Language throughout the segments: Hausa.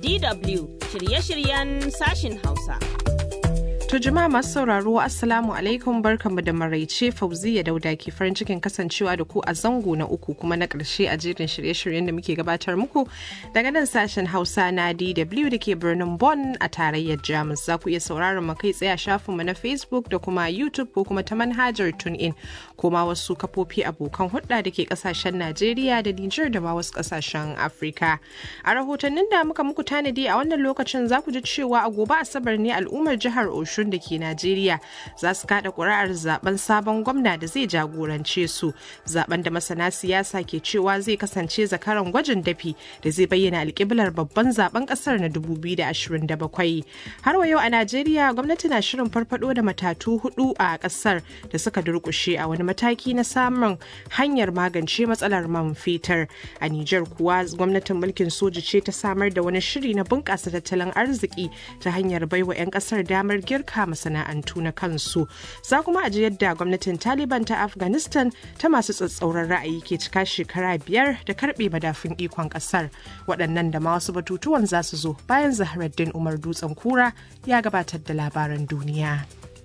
DW shirye-shiryen sashin Hausa. To jama'a masu sauraro Assalamu alaikum barkanmu da maraice Fauziya Dauda ke farin cikin kasancewa da ku a zango na uku kuma na ƙarshe a jerin shirye-shiryen da muke gabatar muku daga nan sashen Hausa na DW da ke birnin Bonn a tarayyar Jamus. Za ku iya sauraron mu kai tsaye a shafinmu na Facebook da kuma YouTube ko kuma ta manhajar TuneIn ko ma wasu kafofi abokan hulɗa da ke ƙasashen Najeriya da Nijar da ma wasu ƙasashen Afirka. A rahotannin da muka muku tanadi a wannan lokacin za ku ji cewa a gobe Asabar ne al'ummar jihar Oshun da ke Najeriya za su kada ƙuri'ar zaben sabon gwamna da zai jagorance su zaben da masana siyasa ke cewa zai kasance zakaran gwajin dafi da zai bayyana alƙiblar babban zaben ƙasar na 2027 har wa yau a Najeriya gwamnati na shirin farfado da matatu hudu a ƙasar da suka durƙushe a wani mataki na samun hanyar magance matsalar man fetur a Nijar kuwa gwamnatin mulkin soji ce ta samar da wani shiri na bunƙasa tattalin arziki ta hanyar baiwa 'yan ƙasar damar girka girka masana'antu na kansu za kuma aji yadda gwamnatin taliban ta afghanistan ta masu tsatsauran ra'ayi ke cika shekara biyar da karbe madafin ikon kasar waɗannan da ma wasu batutuwan za su zo bayan zaharaddin umar dutsen kura ya gabatar da labaran duniya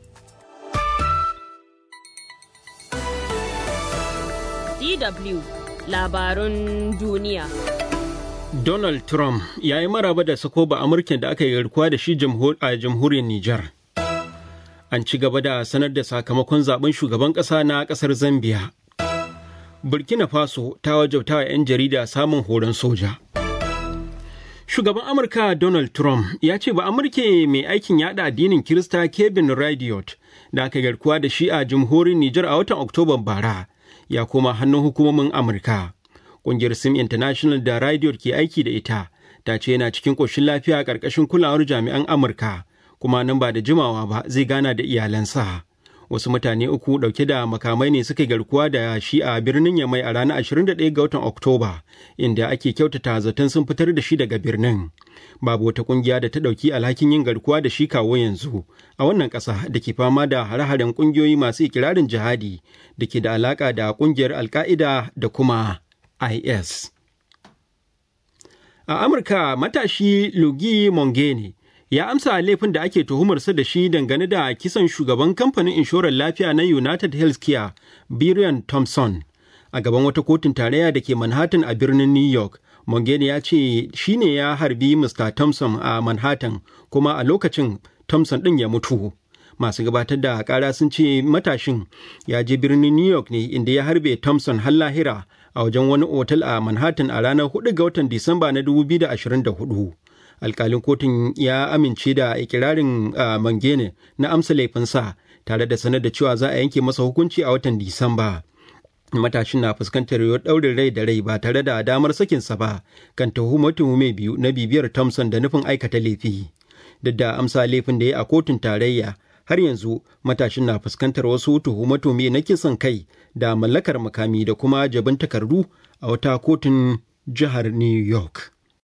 DW labarun duniya. Donald Trump ya yi maraba da sako ba Amurken da aka yi garkuwa da shi a jamhuriyar Nijar. An ci gaba da sanar da sakamakon zaben shugaban ƙasa na ƙasar Zambia. Burkina Faso ta wajabta wa 'yan jarida samun horon soja. Shugaban Amurka Donald Trump ya ce ba Amurke mai aikin yada addinin Kirista Kevin Radiot da aka garkuwa da shi a jamhuriyar Nijar a watan Oktoban bara ya koma hannun hukumomin Amurka. Ƙungiyar Sim International da Radiot ke aiki da ita ta ce yana cikin ƙoshin lafiya a ƙarƙashin kulawar jami'an Amurka kuma nan ba da jimawa ba zai gana da iyalansa. Wasu mutane uku ɗauke da makamai ne suka garkuwa da shi a birnin Yamai a ranar 21 ga watan Oktoba, inda ake kyautata zaton sun fitar da shi daga birnin. Babu wata ƙungiya da ta ɗauki alhakin yin garkuwa da shi kawo yanzu a wannan ƙasa da ke fama da hare-haren ƙungiyoyi masu ikirarin jihadi da ke da alaƙa da ƙungiyar Alƙa'ida da kuma IS. A Amurka matashi Lugi Mongene ya amsa laifin da ake tuhumarsa da shi dangane da kisan shugaban kamfanin inshorar lafiya na United Healthcare, Brian Thompson. A gaban wata kotun tarayya da ke Manhattan a birnin New York, Mongene ya ce shi ne ya harbi Mr. Thompson a Manhattan kuma a lokacin Thompson ɗin ya mutu. Masu gabatar da ƙara sun ce matashin ya je birnin New York ne inda ya harbe Thompson har lahira a wajen wani otal a Manhattan a ranar 4 ga watan Disamba na 2024. Alkalin kotun ya amince da ikirarin uh, Mangene na amsa laifinsa tare da sanar da cewa za a yanke masa hukunci a watan Disamba. Matashin na fuskantar yiwuwar ɗaurin rai da rai ba tare da damar sakinsa ba kan tuhume biyu na bibiyar Thompson da nufin aikata laifi. Duk da amsa laifin da ya a kotun tarayya har yanzu matashin na fuskantar wasu tuhume na kisan kai da mallakar makami da kuma jabin takardu a wata kotun jihar New York.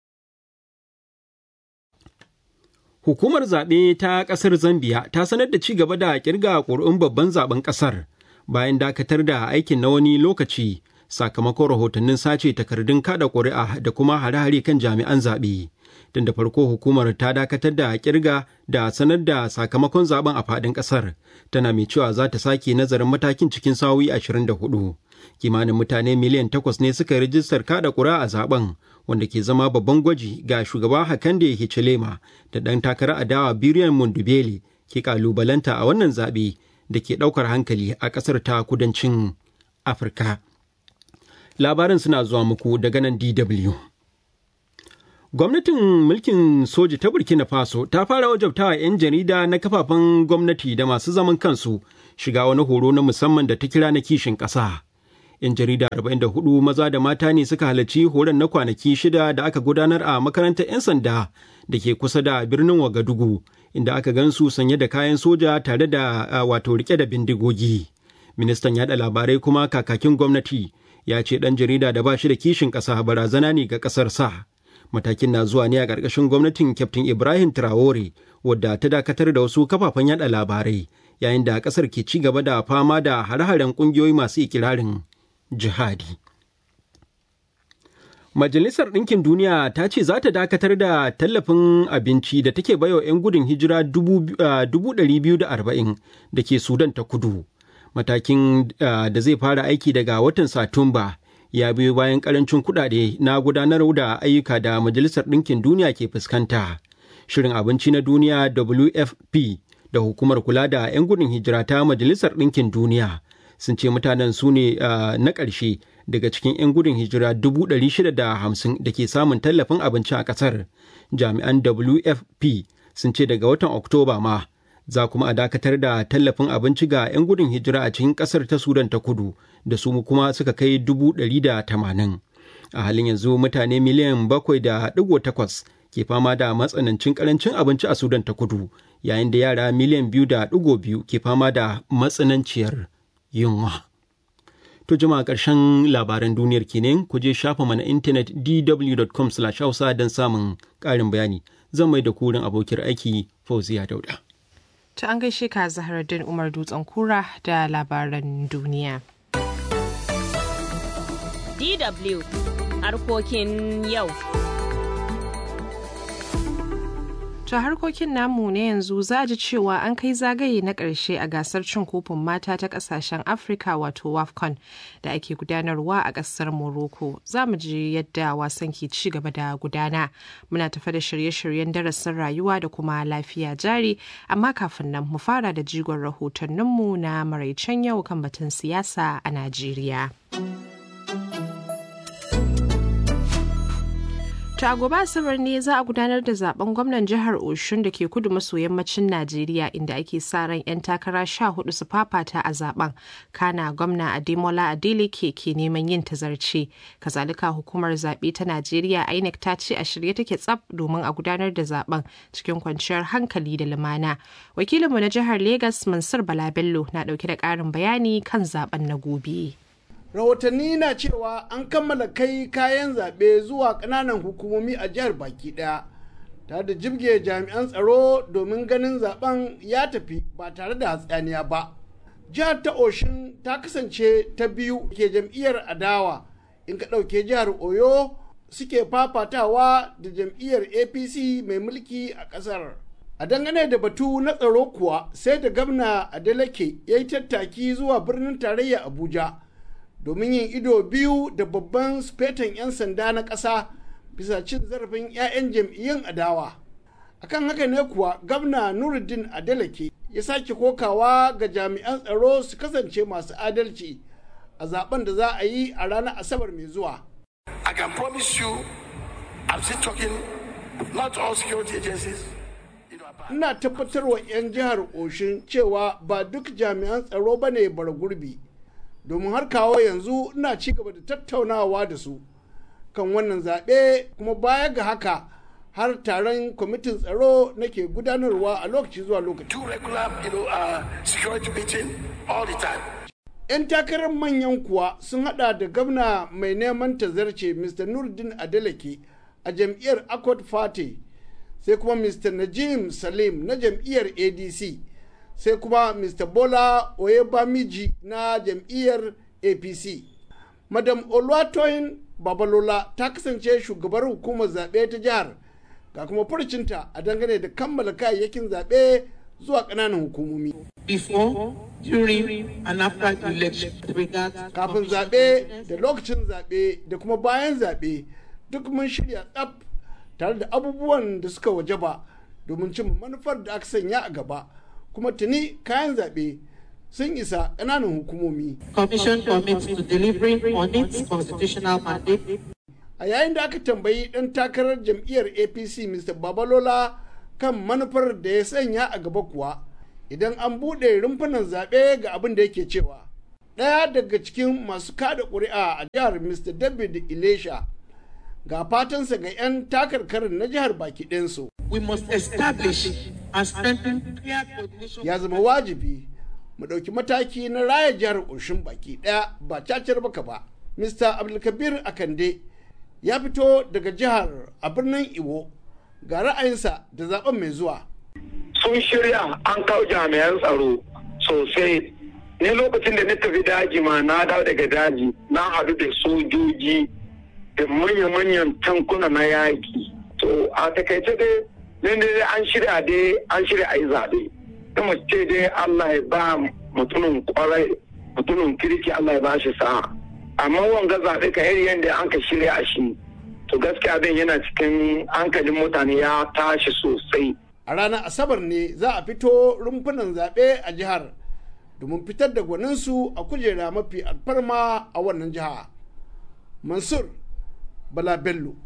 Hukumar zaɓe ta ƙasar Zambiya ta sanar da ci gaba da ƙirga ƙuri'un babban zaben ƙasar bayan dakatar da aikin na wani lokaci sakamakon rahotannin sace takardun kada ƙuri'a da kuma hare-hare kan jami'an zaɓe. Tun da farko hukumar ta dakatar da ƙirga da sanar da sakamakon zaben a faɗin ƙasar tana mai cewa za ta sake nazarin matakin cikin sa'o'i 24. Kimanin mutane miliyan takwas ne suka rijistar kada ƙuri'a a zaben wanda ke zama babban gwaji ga shugaba Hakande Hichilema da ɗan takarar adawa Biriyan Mundubele ke kalubalanta a wannan zaɓe da ke ɗaukar hankali a ƙasar ta kudancin Afirka. Labarin suna zuwa muku daga nan DW. Gwamnatin mulkin soji ta Burkina Faso ta fara wajabtawa 'yan jarida na kafafen gwamnati da masu zaman kansu shiga wani horo na musamman da ta kira na kishin ƙasa. 'yan jarida 44 maza da mata ne suka halarci horon na kwanaki shida da aka gudanar a makarantar 'yan sanda da ke kusa da birnin wagadugu inda aka gansu sanye da kayan soja tare da wato rike da bindigogi ministan yada labarai kuma kakakin gwamnati ya ce dan jarida da ba shi da kishin ƙasa barazana ne ga ƙasar sa matakin na zuwa ne a ƙarƙashin gwamnatin kyaftin ibrahim traore wadda ta dakatar da wasu kafafen yada labarai yayin da ƙasar ke ci gaba da fama da hare-haren ƙungiyoyi masu ikirarin jihadi. Majalisar Ɗinkin Duniya ta ce za ta dakatar da tallafin abinci da take baiwa 'yan gudun hijira 240,000 da ke Sudan ta kudu. Matakin da zai fara aiki daga watan Satumba ya biyo bayan karancin kuɗaɗe na gudanar da ayyuka da Majalisar Ɗinkin Duniya ke fuskanta. Shirin abinci na duniya WFP da hukumar kula da 'yan gudun hijira ta Majalisar Ɗinkin Duniya sun ce mutanen su ne na ƙarshe daga cikin 'yan gudun hijira 650 da ke samun tallafin abinci a ƙasar. Jami'an WFP sun ce daga watan Oktoba ma za kuma a dakatar da tallafin abinci ga 'yan gudun hijira a cikin ƙasar ta Sudan ta kudu da su kuma suka kai 180. A halin yanzu mutane miliyan bakwai da ɗigo takwas ke fama da matsanancin karancin abinci a Sudan ta kudu yayin da yara miliyan biyu da ɗigo biyu ke fama da matsananciyar yunwa. To jama'a ƙarshen labaran duniyar kenan ku je shafa mana intanet dw.com hausa don samun ƙarin bayani. Zan mai da kurin abokiyar aiki Fauziya Dauda. Ta an gaishe ka Zaharaddin Umar Dutsen Kura da labaran duniya. DW harkokin yau. To harkokin namu na yanzu za a ji cewa an kai zagaye na ƙarshe a gasar cin kofin mata ta ƙasashen Afirka wato WAFCON da ake gudanarwa a ƙasar Morocco. Za mu ji yadda wasan ke ci gaba da gudana. Muna tafa da shirye-shiryen darasin rayuwa da kuma lafiya jari, amma kafin nan mu fara da jigon rahotanninmu na maraicen yau kan batun siyasa a Najeriya. To a gobe Asabar ne za a gudanar da zaben gwamnan jihar Oshun da ke kudu maso yammacin Najeriya inda ake sa ran 'yan takara sha hudu su fafata a zaben. Kana gwamna Ademola Adeleke ke neman yin tazarce. Kazalika hukumar zaɓe ta Najeriya INEC ta ce a shirye take tsaf domin a gudanar da zaben cikin kwanciyar hankali da lumana. Wakilinmu na jihar Legas Mansur Bala Bello na ɗauke da ƙarin bayani kan zaben na gobe. rahotanni na cewa an kammala kai kayan zaɓe zuwa ƙananan hukumomi a jihar baki ɗaya tare da jibge jami'an tsaro domin ganin zaben ya tafi ba tare da hatsaniya ba jihar ta oshin ta kasance ta biyu ke jam'iyyar adawa in ka ɗauke jihar oyo suke fafatawa da jam'iyyar apc mai mulki a ƙasar a dangane da batu na tsaro kuwa sai da gamna adeleke ya yi tattaki zuwa birnin tarayya abuja domin yin ido biyu da babban sufetan 'yan sanda na ƙasa bisa cin zarafin 'ya'yan jam'iyyun adawa akan haka ne kuwa gwamna nuruddin adeleke ya sake kokawa ga jami'an tsaro su kasance masu adalci a zaben da za a yi a ranar asabar mai zuwa I can promise you, I'm still talking, not all security agencies. ina tabbatar wa 'yan jihar oshin cewa ba duk jami'an tsaro ba ne bara gurbi domin har kawo yanzu ina ci gaba da tattaunawa da su kan wannan zaɓe kuma baya ga haka har taron kwamitin tsaro nake gudanarwa a lokaci zuwa lokaci. Two regular, you know, uh, security meeting all the time. 'Yan takarar manyan kuwa sun hada da gwamna mai neman tazarce Mr. Nuruddin Adeleke a jam'iyyar Accord Party sai kuma Mr. Najim Salim na jam'iyyar ADC. sai kuma mr bola oyebamiji na jam'iyyar apc madam olwatoyin babalola ta kasance shugabar hukumar zaɓe ta jihar ga kuma furcinta a dangane da kammala kayayyakin zaɓe zuwa ƙananan hukumomi before, during, and after the election. kafin zaɓe da lokacin zaɓe da kuma bayan zaɓe duk mun shirya tsaf tare da abubuwan da suka wajaba domin cin manufar da aka sanya a gaba kuma tuni kayan zaɓe sun isa ƙananan hukumomi. Commission commits to delivering on its constitutional mandate. A yayin da aka tambayi ɗan takarar jam'iyyar APC Mr. Babalola kan manufar da ya sanya a gaba kuwa idan an buɗe rumfunan zaɓe ga abin da yake cewa. Ɗaya daga cikin masu kada ƙuri'a a jihar Mr. David Ilesha ga fatansa ga 'yan takarkarin na jihar baki ɗinsu. We must establish and strengthen clear coordination. ya zama wajibi mu ɗauki mataki na raya jihar ƙoshin baki ɗaya ba cacar baka ba. Mr. Abdulkabir Akande ya fito daga jihar a birnin Iwo ga ra'ayinsa da zaben mai zuwa. sun shirya an kawo jami'an tsaro sosai ne lokacin da na tafi daji ma na dawo daga daji na haɗu da sojoji da manya-manyan tankuna na yaƙi to a takaice dai nan dai an shirya dai an shirya a yi zaɓe kuma ce dai Allah ya ba mutumin kwarai mutumin kirki Allah ya ba shi sa'a amma wanga zaɓe ka iri yadda an ka shirya a shi to gaskiya abin yana cikin hankalin mutane ya tashi sosai a ranar asabar ne za a fito rumfunan zaɓe a jihar domin fitar da gwaninsu a kujera mafi alfarma a wannan jiha mansur bala bello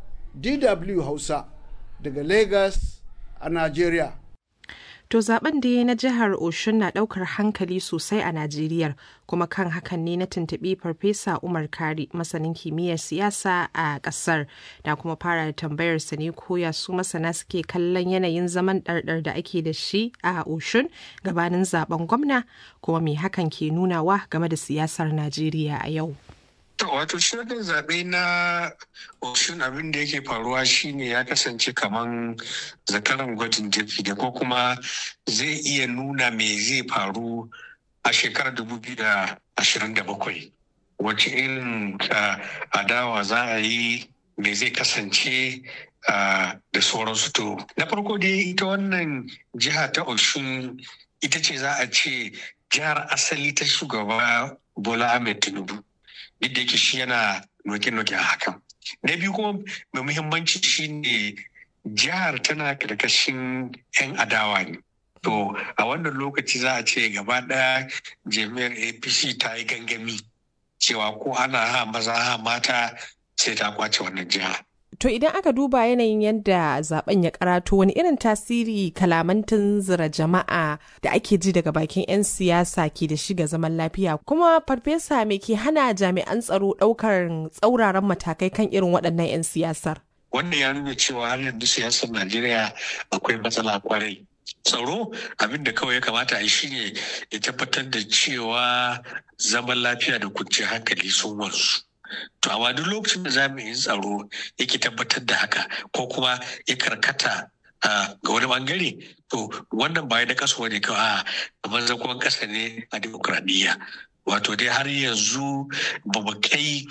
dw hausa daga lagos a nigeria To zaben da na jihar Oshun na daukar hankali sosai a Najeriya kuma kan hakan ne na tuntuɓi Farfesa Umar Kari masanin kimiyyar siyasa a ƙasar da kuma fara tambayar sa ne koya su masana suke kallon yanayin zaman ɗarɗar da ake da shi a Oshun gabanin zaben gwamna kuma me hakan ke nunawa game da siyasar Najeriya a yau. wato shirin zaɓe na oshun abin da yake faruwa shine ya kasance kaman zakaran gwajin jirgi da ko kuma zai iya nuna me zai faru a shekarar bakwai wacce irin adawa za a yi me zai kasance da sauransu to na farko dai ita wannan jiha ta oshun ita ce za a ce jihar asali ta shugaba bola ahmed tinubu duk da yake shi yana noke-noke a hakan. Na biyu kuma mai muhimmanci shine jihar tana karkashin 'yan adawa ne. To a wannan lokaci za a ce gaba ɗaya jami'ar APC ta yi gangami cewa ko ana ha maza ha mata sai ta kwace wannan jiha. To idan aka duba yanayin yadda zaben ya karato wani irin tasiri kalamantin zira jama'a da ake ji daga bakin 'yan siyasa ke da shiga zaman lafiya kuma farfesa me ke hana jami'an tsaro ɗaukar tsauraran matakai kan irin waɗannan 'yan siyasar. Wannan ya nuna cewa har yanzu siyasar Najeriya akwai matsala kwarai. Tsaro abin da kawai ya kamata a yi shine ya tabbatar da cewa zaman lafiya da kwanciyar hankali sun wanzu. To amma duk lokacin da jami'in tsaro yake tabbatar da haka ko kuma ya karkata ga wani bangare to wannan ba da kaso ne kawai a manzakon kasa ne a demokradiyya. Wato dai har yanzu ba mu kai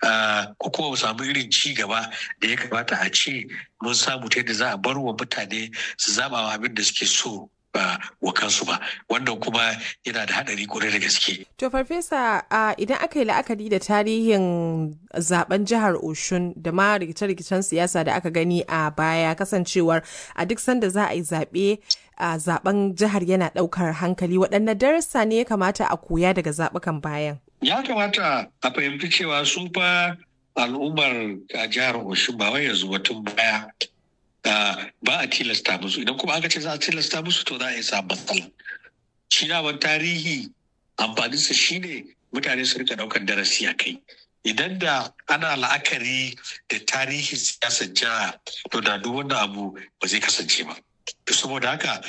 ko kuma mu samu irin ci gaba da ya kamata a ce mun samu ta yadda za a bar wa mutane su zaba abin da suke so ba wa kansu ba wannan kuma yana da hadari kwarai da gaske. To farfesa idan aka yi la'akari da tarihin zaben jihar Oshun da ma rikice-rikicen siyasa da aka gani a baya kasancewar a duk sanda za a yi zaɓe a zaben jihar yana ɗaukar hankali waɗanne darasa ne ya kamata a koya daga zaɓukan bayan. Ya kamata a fahimci cewa sun fa al'ummar a jihar Oshun ba wai yanzu batun baya ba a tilasta musu idan kuma aka ce za a tilasta musu to za a yi samun matsala shi daman tarihi amfaninsa shine mutane su rika daukar darasi a kai idan da ana la'akari da tarihin siyasar jiha to da duk wanda abu ba zai kasance ba saboda haka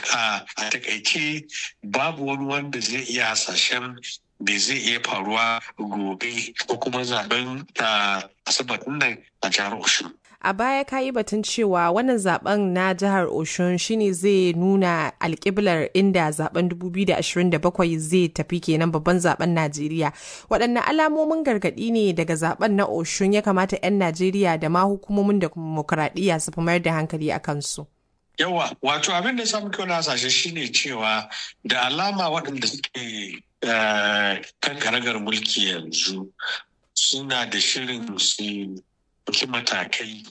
a takaice babu wani wanda zai iya hasashen me zai iya faruwa gobe ko kuma zaben asabar nan a jihar oshun a baya ka yi batun cewa wannan zaben na jihar oshun shine zai nuna alkiblar inda zaben 2027 zai tafi kenan babban zaben najeriya waɗanne alamomin gargaɗi ne daga zaben na oshun ya kamata 'yan najeriya da ma hukumomin demokuraɗiyya su fi mayar da hankali a kansu yawa wato abin da samu kyau na hasashe shine cewa da alama waɗanda suke kan karagar mulki yanzu suna da shirin su ɗauki matakai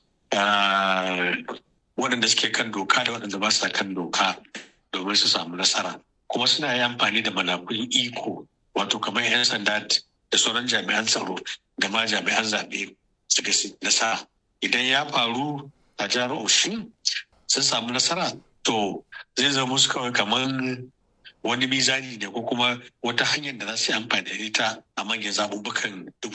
waɗanda suke kan doka da waɗanda ba sa kan doka domin su samu nasara kuma suna yi amfani da manakun iko wato kamar 'yan sanda da sauran jami'an tsaro da ma jami'an zaɓe suka nasara idan ya faru a jihar oshin sun samu nasara to zai zama musu kawai kamar wani mizani ne ko kuma wata hanyar da za su yi amfani da ita a manyan zaɓuɓɓukan